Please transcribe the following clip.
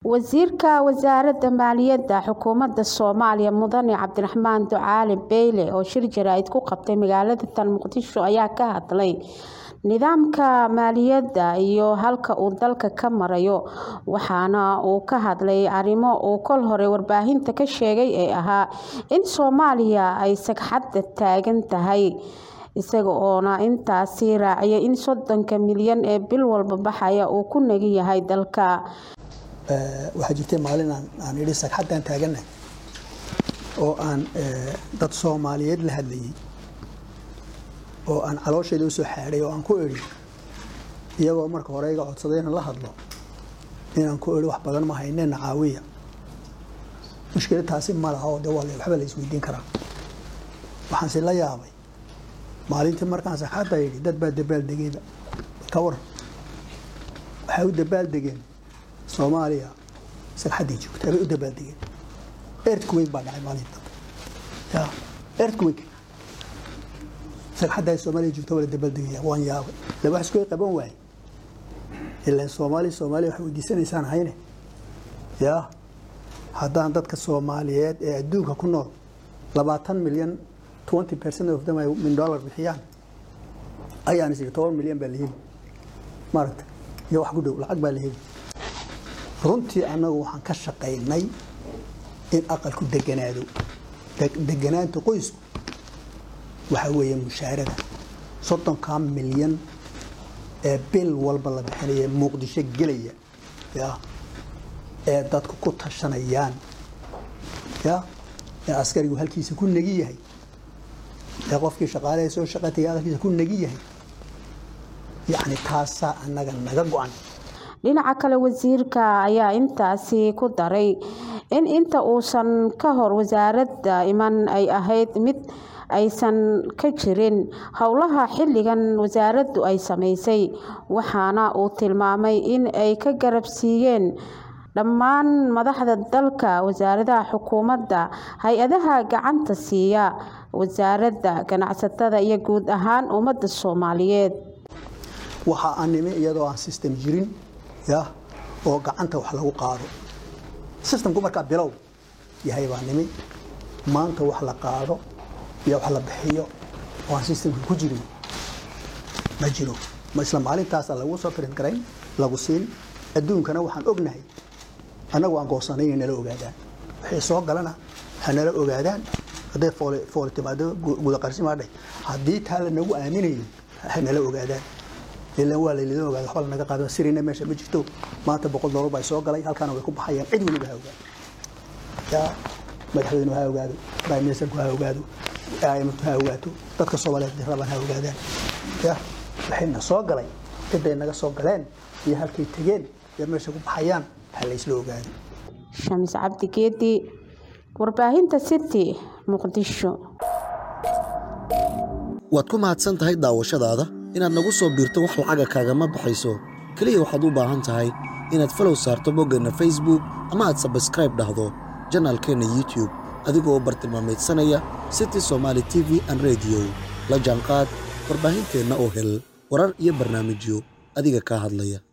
wasiirka wasaaradda maaliyadda xukuumadda soomaaliya mudane cabdiraxmaan ducaale beyle oo shir jaraa'id ku qabtay magaalada tan muqdisho ayaa ka hadlay nidaamka maaliyadda iyo halka uu dalka ka marayo waxaana uu ka hadlay arrimo uu kol hore warbaahinta ka sheegay ee ahaa in soomaaliya ay sagxadda taagan tahay isaga oona intaasi raaciyay in soddonka milyan ee bil walba baxaya uu ku nagi yahay dalka waxaa jirtay maalin aan idhi sagxaddaan taagannahay oo aan dad soomaaliyeed la hadlayay oo aan caloosheeda usoo xaadhay oo aan ku idhi iyagoo marka hore iga codsaday inaan la hadlo inaan ku idhi wax badan ma haynena caawiya mushkilad taasi ma laha oo de waa waxba la isweydiin karaa waxaanse la yaabay maalintii markaan sagxadda idhi dad baa dabaaldegayba ka waran waxay u dabaaldegeen soomaaliya sagxadday joogtaa bay u dabaaldegeen earthquake baa dhacay maalinta ya earthquake sagxadda ay soomaaliya joogta waa la dabaaldegaya waan yaabay la wax isku qaban waaye ilaan soomaali soomaaliya waxay weydiisanaysaan hayne ya haddaan dadka soomaaliyeed ee adduunka ku nool labaatan milyan twenty percent of them ay min dollar bixiyaan ayaan is toban milyan baa la heli maaragta iyo wax ku dhow lacag baa la heli runtii annagu waxaan ka shaqaynay in aqalku deganaado deganaanta qoysku waxaa weeye mushaarada soddonkaa milyan ee bil walba la bixinaya muqdisho gelaya ya ee dadku ku tashanayaan ya ee askarigu halkiisa ku negi yahay ee qofkii shaqaalaha soo shaqa tagay halkiisa ku negi yahay yacni taasaa annaga naga go-an dhinaca kale wasiirka ayaa intaasi ku daray in inta uusan ka hor wasaaradda iman ay ahayd mid aysan ka jirin howlaha xilligan wasaaraddu ay samaysay waxaana uu tilmaamay in ay ka garabsiiyeen dhammaan madaxda dalka wasaaradaha xukuumadda hay-adaha gacanta siiya wasaaradda ganacsatada iyo guud ahaan ummadda soomaaliyeed waxa aan nimi iyadoo aan system jirin ya oo gacanta wax lagu qaado systemku markaa bilow yahay baa nimi maanta wax la qaado iyo wax la bixiyo oo aan systemka ku jirin ma jiro ma isla maalintaasa lagu soo print garayn lagu siin adduunkana waxaan ognahay annagu aan goosanay inay nala ogaadaan wixii soo galana ha nala ogaadaan hadday fooli fooli timaado gudaqarsimaadhay haddii taa lanagu aaminayo ha nala ogaadaan ilan waa laylidin ogaada waxba lanaga qaado sirina meesha ma jirto maanta boqol doolar baa soo galay halkaana way ku baxayaan cid weliba ha ogaado yaa madaxweynuhu ha ogaado prime ministerku ha ogaado imtu ha ogaato dadka soomaaliyeed rabaan ha ogaadaan ya waxayna soo galay ciday naga soo galeen iyo halkay tegeen iyo meesha ku baxayaan ha laysla ogaado shamis cabdi geedi warbaahinta city muqdisho waad ku mahadsan tahay daawashadaada inaad nagu soo biirto wax lacaga kaagama baxayso keliya waxaad u baahan tahay inaad falow saarto boggeenna facebook ama aad sabskraib dhahdo janaalkeenna youtube adigoo bartilmaamaydsanaya city somaali t v an rediyo la jaanqaad warbaahinteenna oo hel warar iyo barnaamijyo adiga kaa hadlaya